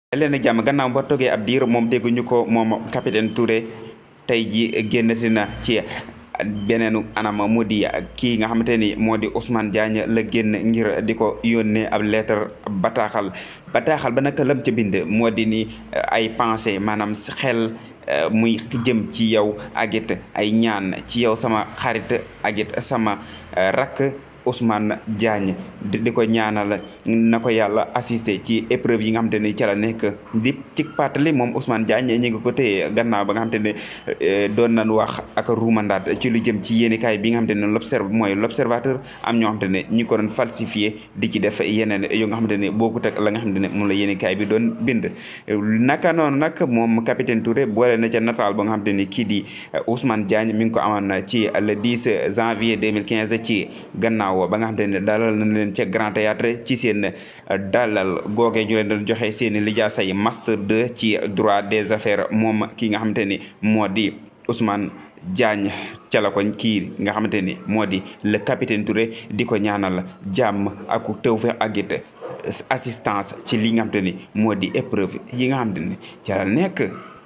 leen a jàmm gannaaw ba toogee ab diir moom dégguñu ko moom capitaine Touré tey ji génnati na ci beneenu anam mu di kii nga xamante ni moo di Ousmane Diagne la génn ngir di ko yónnee ab lettre bataaxal bataaxal ba naka lam ca bind moo di ni ay pensée maanaam xel muy jëm ci yow ak it ay ñaan ci yow sama xarit ak it sama rakk Ousmane Diagne di ko ñaanal na ko yàlla assisté ci épreuve yi nga xamante ni ca la nekk di ci pàttali moom Ousmane Diagne ñi ngi ko téye gannaaw ba nga xamante ne doon nañ wax ak ruumandaat ci lu jëm ci yéenikaay bi nga xamante ne l'observe mooy l'observateur am ñoo xamante ne ñi ngi ko doon falsifié di ci def yeneen yu nga xamante ne bokkut ak la nga xamante ne moom la yéenikaay bi doon bind naka noonu nag moom capitaine Touré boole na ca nataal ba nga xamante ni kii di Ousmane Diagne mi ngi ko amoon ci le 10 janvier 2015 ci gannaaw ba nga xamante ne dalal nañ leen ca Grand Théâtre ci seen dalal googee ñu leen doon joxe seen lijaasa yi master 2 ci droit des affaires moom ki nga xamante ni moo di Ousmane Diagne ca la ko kii nga xamante ni moo di le capitaine Touré di ko ñaanal jàmm ak tawfeex ak it assistance ci li nga xamante ni moo di épreuve yi nga xamante ni ca la nekk